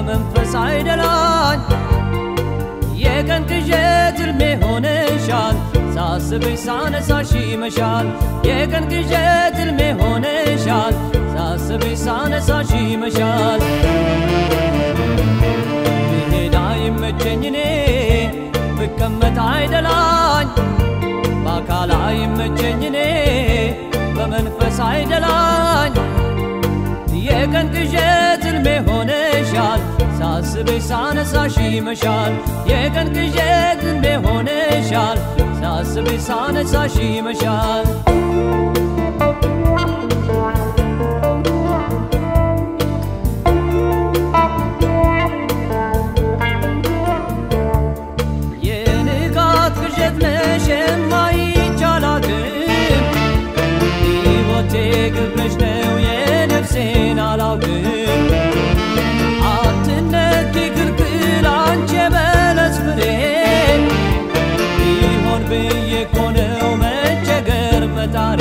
በመንፈስ አይደላኝ የቀን ቅዠት ሕልሜ ሆነሻል ሳስብሽ ሳነሳሽ ይመሻል የቀን ቅዠት ሕልሜ ሆነሻል ሳስብሽ ሳነሳሽ ይመሻል ብሄድ አይመቸኝ እኔ ብቀመጥ አይደላኝ በአካል አይመቸኝ እኔ በመንፈስ አይደላኝ የቀን ቅዠት ሕልሜ ሆነሻል ሳስብሽ ሳነሳሽ ይመሻል የቀን ቅዠት ሕልሜ ሆነሻል ሳስብሽ ሳነሳሽ ይመሻል የንጋት ቅዠት ነሽ የማይቻላትም ሕይወቴ ግብረሽ ነው የነፍሴን አላውቅም አትነኪ ክልክል አንቺ የበለስ ፍሬ ቢሆን ብዬ እኮ ነው መቸገር መጣሬ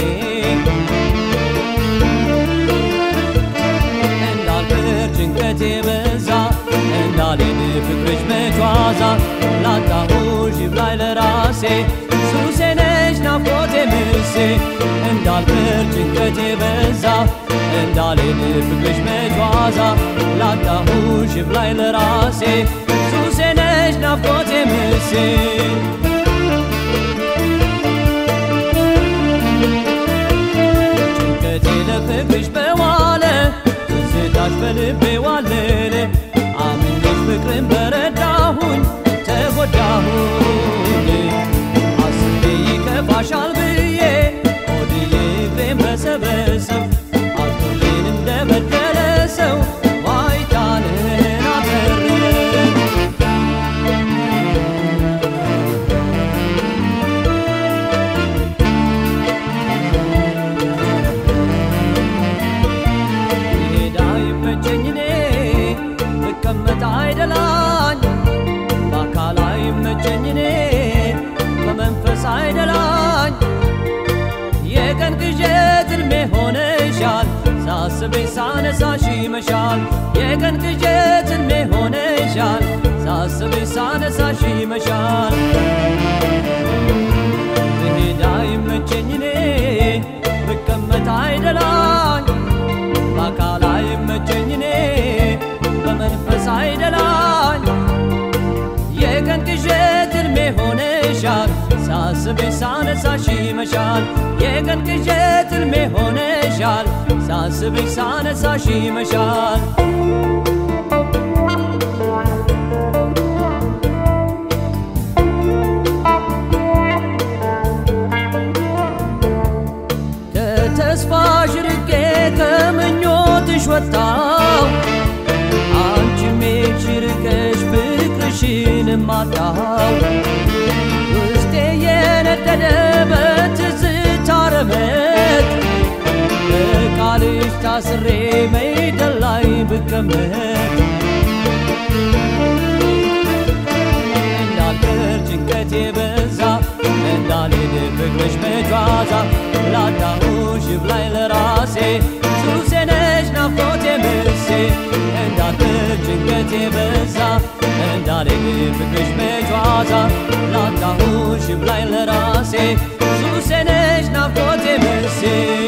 እንዳልቅር ጭንቀት የበዛ እንዳልሄድ ፍቅርሽ መቿዛ ላጣሁሽ ይብላኝ ለራሴ ሱሴ ነሽ ናፍቆቴ ምሴ እንዳልቅር ጭንቀት የበዛ እንዳልሄድ ፍቅርሽ መቿዛ ላጣሁሽ ይብላኝ ለራሴ ሱሴ ነሽ ናፍቆቴ ምሴ ጭንቀቴ ለፍቅርሽ በዋለ ትዝታሽ በልቤ ዋለለ አምኜሽ ፍቅርን በረዳሁኝ ተጎዳሁኝ አስቤ ይከፋሻል ብዬ ሆድዬ እግሬን በሰበሰብ አልቶሌን እንደበደለ ሰው ዋይታንን አተረፍ ብሄድ አይመቸኝ እኔ ብቀመጥ አይደላኝ በአካል አይመቸኝ እኔ በመንፈስ አይደላኝ የቀን ቅዠት ሕልሜ ሆነሻል ሳስብሽ ሳነሳሽ ይመሻል የቀን ቅዠት ሕልሜ ሆነሻል ሳስብሽ ሳነሳሽ ይመሻል ብሄድ አይመቸኝ እኔ ብቀመጥ አይደላኝ በአካል አይመቸኝ እኔ በመንፈስ አይደላኝ የቀን ቅዠት ሕልሜ ሆነሻል ሳስብሽ ሳነሳሽ ይመሻል የቀን ቅዠት ሕልሜ ሆነሻል ሳስብሽ ሳነሳሽ ይመሻል ከተስፋሽ ርቄ ከምኞትሽ ወጣው አንቺም ሄድሽ ርቀሽ ፍቅርሽን ማጣው ውስጤ የነደደ በትዝታ ረመጥ በቃልሽ ታስሬ መይደል ላይ ብቀመጥ እንዳልቀር ጭንቀት የበዛ እንዳልሄድ ፍቅርሽ መጫዛ ላጣሁሽ ይብላኝ ለራሴ ሱሴ ነሽ ናፍቆቴ ምሴ እንዳልቀር ጭንቀት የበዛ እንዳልሄድ ፍቅርሽ መጫዛ ላጣሁሽ ይብላኝ ለራሴ ሱሴ ነሽ ናፍቆቴ ምሴ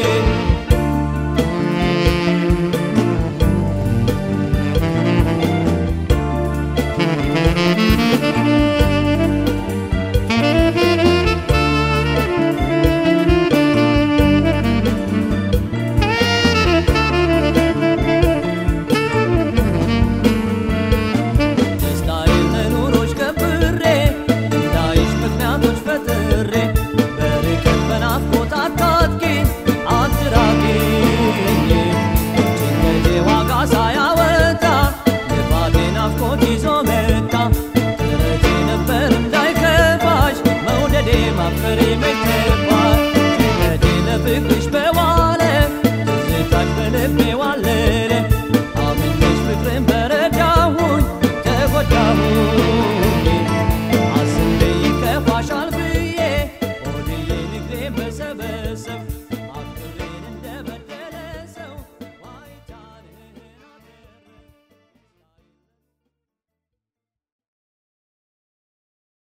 ደስታዬን መኖሮች ከብሬ እንዳይሽ ምክንያቶች ፈጥሬ በርቀት በናፍቆት አታጥቂኝ አትራቂኝ ጭንቀቴ ዋጋ ሳያወጣ ልፋቴ ናፍቆት ይዞ መጣ ጥረቴ ነበር እንዳይከፋሽ መውደዴ ማፍቀሬ መከፋሽ ጭንቀቴ ለፍቅርሽ በዋለ ትዝታሽ በልቤ ዋለለ አምኜሽ ፍቅርን በረዳሁኝ ተጎዳሁኝ